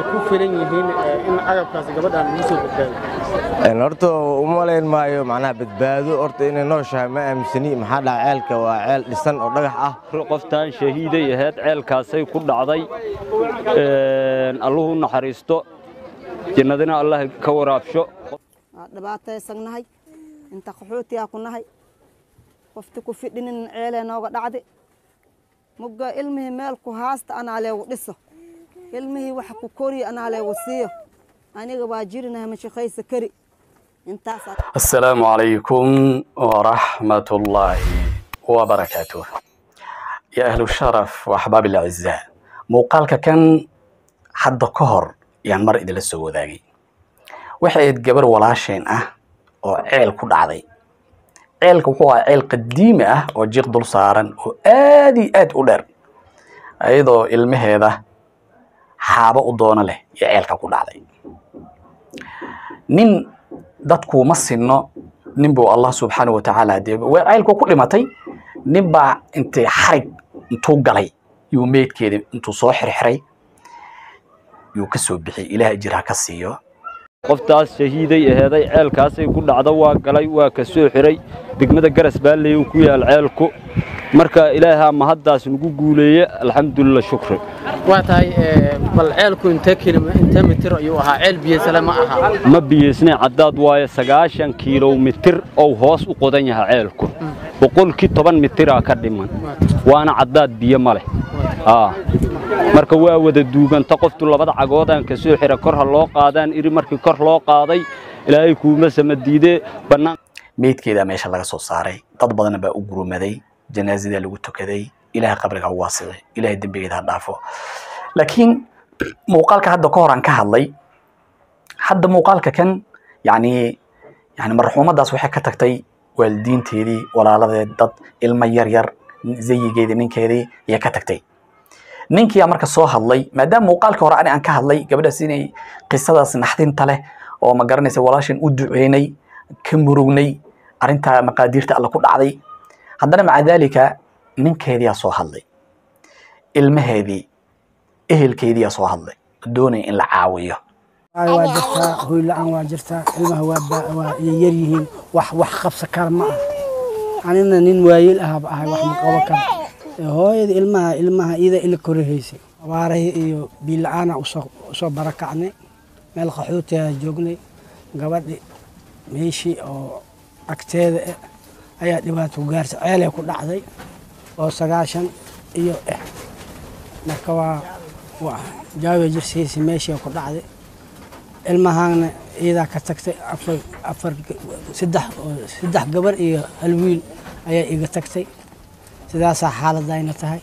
ku filan yihiin in agabkaasi gabadhan lagu soo badbaadiyo horta uma malayn maayo macnaha badbaado horta inay nooshahay ma aaminsani maxaa dhaca ceelka waa ceel dhisan oo dhagax ah qoftaan shahiiday ahayd ceelkaasay ku dhacday alluhu naxariisto jannadina allah ka waraabsho waa dhibaataysannahay inta qaxootiyaa ku nahay qofti ku fidhinin ceelee nooga dhacdi mugga ilmihii meel ku haasta anaa leegu dhiso ilmihii waxa ku koriya anaa leegu siiyo aniga waa jirinahay mashaqaysa kari intaasaa السلام عليكم ورحمة الله وبركاته يا أهل الشرف وأحباب الأعزاء موقالك كان حد كهر يعني مر إذا لسه ذاقي waxay gabar walaasheen ah oo ceel ku dhacday ceelka wuxuu ahaa ceel qadiimi ah oo jiq dul saaran oo aad iyo aad u dheer iyadoo ilmaheeda xaabo u doono leh iyo ceelka ku dhacday nin dadku ma sinno nin buu allah subxaana wa tacaala dee ceelku ku dhimatay nin baa intay xarig intuu galay yuu meydkeeda intuu soo xirxiray yuu ka soo bixiyay ilaah ajir ha ka siiyo qoftaas shahiiday aheeday ceelkaasay ku dhacdo waa galay waa ka soo xiray degmada garas baalley uu ku yaal ceelku marka ilaahaa mahaddaas nagu guuleeye alxamdulilah shukri waa tahay bal ceelku intee kilom intee mitir ayuu ahaa ceel biyasale ma aha ma biyeysnay caddaad waaye sagaashan kiilomitir ou hoos u qodan yahay ceelku boqolkii toban mitiraa ka dhiman waana caddaad biyo ma leh marka waa wada duuganta qoftu labada cagoodaan ka soo xira kor ha loo qaadaan iri markii kor loo qaaday ilaahay kuuma samadiidee bannaan meydkeeda meesha laga soo saaray dad badanna baa u gurumaday janaasadaa lagu tukaday ilahay qabriga u waasicay ilahay dembigeeda ha dhaafo laakiin muuqaalka hadda ka hor aan ka hadlay hadda muuqaalka kan yani yani marxuumadaas waxay ka tagtay waalidiinteedii walaaladeed dad ilmo yar yar zayigeedii ninkeedii ayay ka tagtay ninkiyaa marka soo hadlay maadaama muuqaalka hore ani aan ka hadlay gabadhaas inay qisadaas naxdinta leh oo ma garanaysa walaashan u duceynay ka murugnay arrintaa maqaadiirta alla ku dhacday haddana maca daalika ninkeediyaa soo hadlay ilmaheedii ehelkeediyaa soo hadlay doonaya in la caawiyo waa jirtaa hoy la-aan waa jirtaa ilmaha waa yar yihiin wax wax qabsa kara ma ah anina nin waayeel ahaba ahay wax ma qabo kara hooyada ilmaha ilmaha iyada ila korahaysay abaarahii iyo biila-aana usoo barakacnay meel qaxootiyaa joognay gabadhi meeshii oo agteeda eh ayaa dhibaato ku gaartay ceelay ku dhacday oo sagaashan iyo eh marka waa waa jaawiya jirsihiisi meeshii ku dhacday ilmahaana iyadaa ka tagtay afar afar saddex saddex gabar iyo hal wiil ayaa iga tagtay sidaasaa xaaladayna tahay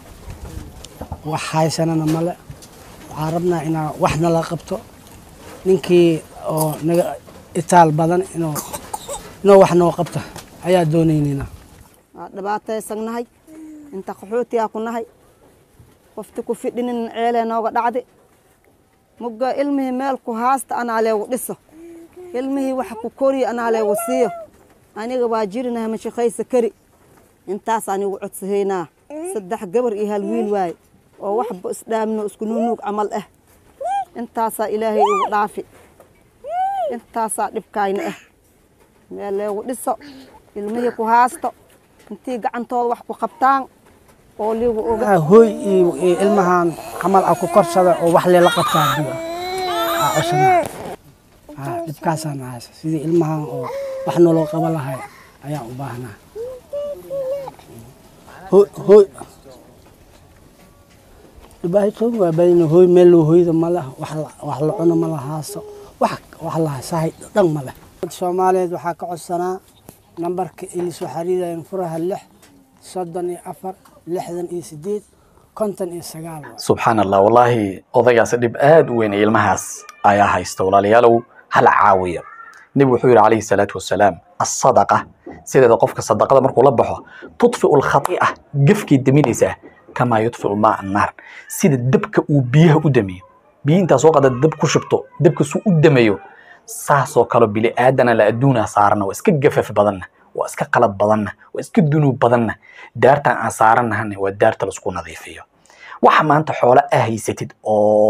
wax haysanana male waxaan rabnaa inaa wax nala qabto ninkii oo naga itaal badan inuu inuu wax noo qabto ayaa doonaynayna waa dhibaataysannahay inta qaxootiyaa ku nahay qofti ku fidhinin ceelee nooga dhacdi mugga ilmihii meel ku haasta anaa leegu dhiso ilmihii waxa ku koriya anaa leegu siiyo aniga waa jirinahay mashaqaysa kari intaas anigu codsahaynaa saddex gabar iyo hal wiil waaye oo waxba isdhaamino isku nuunuug camal ah intaasaa ilaahay igu dhaafi intaasaa dhibkaayna ah meel leegu dhiso ilmihii ku haasto intii gacantooda wax ku qabtaan oo liigu oga hooy iyo ilmahan camal a ku korsada oo wax leela qabtaa diba aa cosana dhibkaasaan haysa sidii ilmahan oo wax noloo qaba lahay ayaan u baahnaa hooy dhibaatooyin waa badina hooy meel loo hoyda ma leh wax la cuno ma lahaaso wax wax lahasahay dhan ma leh soomaaliyeed waxaa ka codsanaa nambarka ilisoo xariirayan furaha lix soddon iyo afar lixdan iyo sideed konton iyo sagaal subxaan allah wallaahi odaygaas dhib aad u weyn ee ilmahaas ayaa haysta walaalayaalow hala caawiya nebigu wuxuu yidhi calayhi salaatu wasalaam asadaqa sideeda qofka sadaqada markuu la baxo tudfiu lkhati'a gefkay deminaysaa kamaa yudfiu maa annaar sida dabka uu biyaha u dameeyo biyi intaa soo qada dab ku shubto dabka suu u dameeyo saasoo kale bili aadana la adduunaa saarana waa iska gafaf badanna waa iska qalad badanna waa iska dunuub badanna daartan aan saarannahana waa daarta laisku nadiifiyo waxa maanta xoolo aa haysatid oo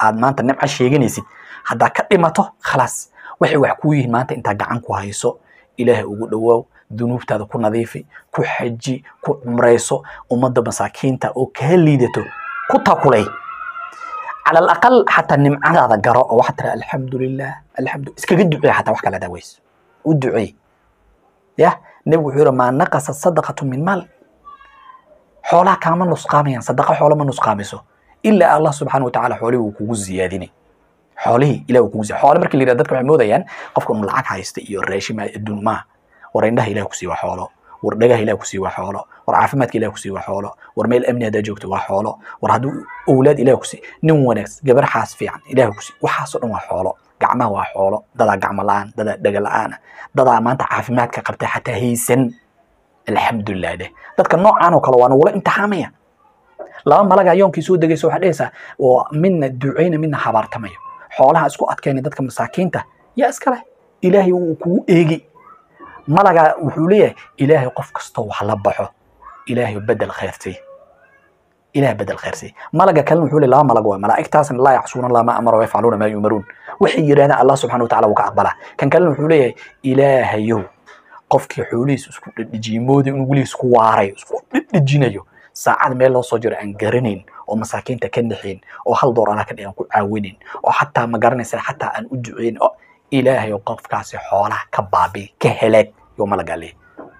aad maanta nimco sheeganaysid haddaa ka dhimato khalaas waxay wax kuu yihiin maanta intaa gacan ku hayso ilaahay ugu dhowaaw dunuubtaada ku nadiifi ku xaji ku cumrayso ummadda masaakiinta oo kaa liidato ku takulay على الأقل حتى نمعة هذا قراءة وحتى الحمد لله الحمد لله اسكي الدعاء حتى وحكى لا داويس والدعاء يا نبي حيرة ما نقص الصدقة من مال حولها كمان نسقاميا صدقة حولها ما نسقامسه إلا الله سبحانه وتعالى حوله وكوز زيادين حوله إلى وكوز حوله مركل اللي ردتك محمودة يعني قفكم العاق هايست إيو الراشي ما الدون ما ورينده إلى كسي وحوله war dhagaha ilaah ku sii waa xoolo war caafimaadka ilaah ku sii waa xoolo war meel amni haddaa joogto waa xoolo war hadduu owlaad ilaah ku sii nin wanaagsan gabar xaas fiican ilaah ku sii waxaasoo dhan waa xoolo gacmaha waa xoolo dadaa gacmo la-aan dadaa dhaga la-aan dadaa maanta caafimaadka qabta xataa haysan alxamdulilah dheh dadka noocaan oo kale waa nagula imtixaamaya laba malagaa yoonkii soo degaysa waxaa dhehaysaa oo midna ducayna midna habaartamayo xoolaha isku adkayna dadka masaakiinta yaa iskale ilaahay wuu kugu eegi malagaa wuxuu leeyahay ilaahay qof kastoo wax la baxo ilaahay bedel khayrtay ilaah bedel khayrtay malaga kalena wuxuu leeyahay laba malag waa malaa'igtaasna laa yacsuuna allah ma amara wayafcaluuna maa yumaruun waxay yidhahdaan allah subxana watacaala wuu ka aqbalaa kan kalena wuxuu leeyahay ilaahayow qofkii xoolihiis isku dhedhejiyey moodi inuu weligiis ku waaray isku dhedhejinayo saacad meel loo soo jiro aan garanayn oo masaakiinta ka naxayn oo hal door anaa ka dhigan ku caawinayn oo xataa ma garanaysa xataa aan u duceyn oo ilaahay oo qofkaasi xoolaha ka baabi ka helaag yoo malagaa leeyahy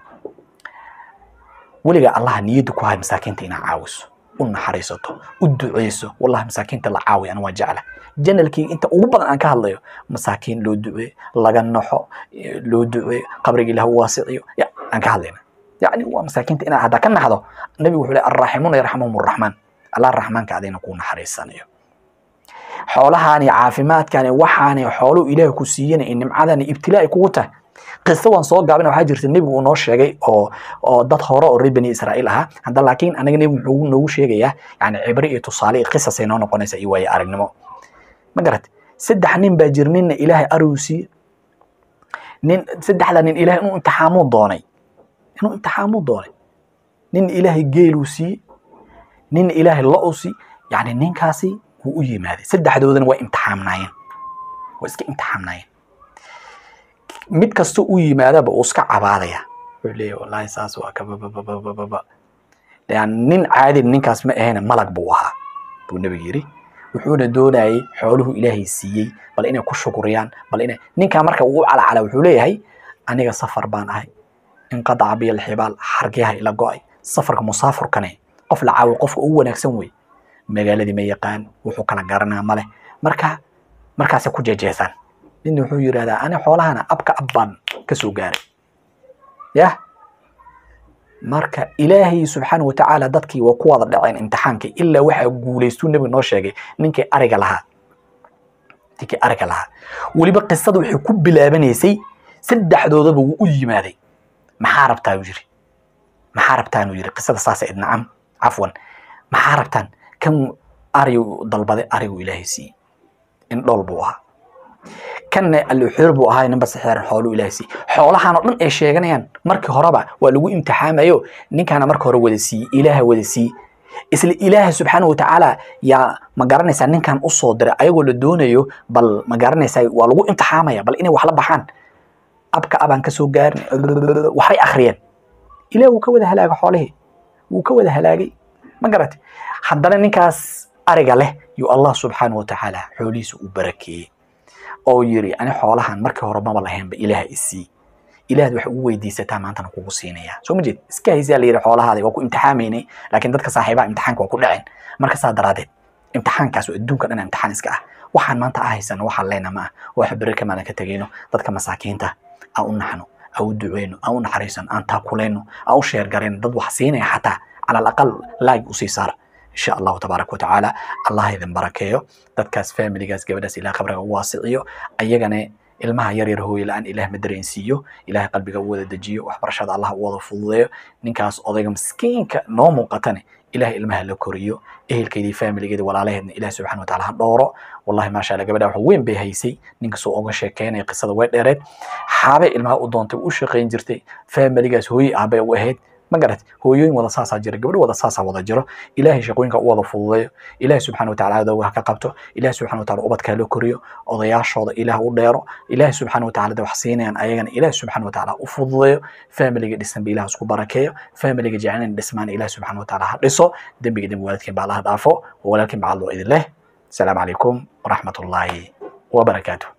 weligaa allaha niyadda ku hay masaakiinta inaa caawiso u naxariisato u duceyso wallahi masaakiinta la caawiya ana waa jecla janalkii inta ugu badan aan ka hadlayo masaakiin loo duceeyo laga naxo loo duceeyo qabriga ilaah u waasiciyo ya aan ka hadlayna yacni waa masaakiinta inaad haddaa ka naxdo nabigu wuxuu leey arraaximuuna yarxamuhum arraxmaan allah raxmaanka adayna kuu naxariisanayo xoolahaani caafimaadkaani waxaani xooluhu ilaah ku siiyana in nimcadani ibtilaa ay kugu tahay qiso waan soo gaabina waxaa jirta nebigu uu noo sheegay oo oo dad hore oo reer bani israa'iil ahaa hadda laakiin anaga nebigu muxuu noogu sheegayaa yani cibri iyo tusaale iyo qisasay noo noqonaysa iyo waaye aragnimo ma garat saddex nin baa jir ninna ilaahay arigu siiye nin saddexda nin ilaahay inuu imtixaamuu doonay inuu imtixaamuu doonay nin ilaahay geeluu siiye nin ilaahay lo-u siiye yani ninkaasi wuu u yimaaday saddexdoodana waa imtixaamnaayeen waa iska imtixaamnaayeen mid kasta u yimaadaba uu iska cabaadaya wuxuu leeyahay wallaahi saas waa kabababababa yani nin caadi ninkaas ma ahayna malag buu ahaa buu nebigu yidhi wuxuuna doonayay xooluhu ilaahay siiyey bal inay ku shukuriyaan bal inay ninkaa marka uu u calacala wuxuu leeyahay aniga safar baan ahay inqadaca biya alxibaal xargiyaha ila go-ay safarka musaafurkane qof la caawiyo qofka ugu wanaagsan wey magaaladii ma yaqaan wuxuu kala garanaa male marka markaasay ku jeejeesaan midna wuxuu yidhahdaa ani xoolahana abka ab baan ka soo gaaray yah marka ilaahay subxaana watacaala dadkii waa ku wada dhaceen imtixaankii ilaa waxaa guulaystuu nebiga noo sheegay ninkii ariga lahaa ninkii ariga lahaa weliba qisada waxay ku bilaabanaysay saddexdoodaba wuu u yimaaday maxaa rabtaa uu yiri maxaa rabtaan uu yiri qisada saasa id nacam cafwan maxaa rabtaan kan arigu dalbaday arigu ilaahay siiyey in dhool buu ahaa kanna alluxuur buu ahaa ninba sixeeran xooluu ilaahay siiyey xoolahan oo dhan ay sheeganayaan markii horeba waa lagu imtixaamayo ninkaana marka hore wada siiyey ilaaha wada siiyey isla ilaaha subxaana watacaala yaa ma garanaysaa ninkan u soo diray ayagoo la doonayo bal ma garanaysaa waa lagu imtixaamaya bal inay wax la baxaan abka abaan ka soo gaarin waxay akhriyeen ilaah wuu ka wada halaagay xoolihii wuu ka wada halaagay ma garatay haddana ninkaas ariga leh yuu allah subxaana watacaala xoolihiisa u barakeeyey oo yiri ani xoolahan markii hore maba lahaynba ilaah isii ilaahd waxay ugu weydiisataa maantana kugu siinaya soo ma jeed iska haysaa la yidhi xoolahaada waa ku imtixaamaynay laakiin dadka saaxiibaha imtixaanka waa ku dhaceen marka saa daraadeed imtixaankaas oo adduunka dhan imtixaan iska ah waxaan maanta ah haysano waxaan leyna ma ah wax beri kamaadan ka tegayno dadka masaakiinta aan u naxno aan u duceyno aan u naxariisano aan taakulayno aan u sheergarayno dad wax siinaya xataa cala alaqal laag usii saara insha allahu tabaaraka watacaala allah idin barakeeyo dadkaas familigaas gabadhaas ilaah qabriga u waasiciyo ayagana ilmaha yar yar hooye la-aan ilaah ma dareensiiyo ilaah qalbiga u wada dejiyo waxbarashada allah u wada fududeeyo ninkaas odayga miskiinka noo muuqatane ilaah ilmaha la koriyo ehelkeedii familigeedi walaalaheedna ilaah subxana wataala ha dhooro wallahi maasha allah gabadha wax weyn bay haysay ninkasoo oga sheekeynaya qisada way dheereed xaabay ilmaha u doontay u shaqayn jirtay familigaas hooye aabay u ahayd ma garat hooyooyin wada saasaa jira gabdho wada saasaa wada jiro ilaahay shaqooyinka u wada fududeeyo ilaahay subxaana watacaala adowga ha ka qabto ilaahay subxaana watacaala ubadka ha loo koriyo odayaashooda ilaah u dheero ilaahay subxaana watacaala de wax siinayaan ayagana ilaahay subxaana watacaala u fududeeyo familiga dhisanba ilaah isku barakeeyo familiga jecelin dhismaan ilaahay subxaana watacaala ha dhiso dembiga dembi waalidkiin baa allaha dhaafo walaalkiin bacad loo idin leh asalaamu calaykum waraxmat ullaahi wabarakaatuh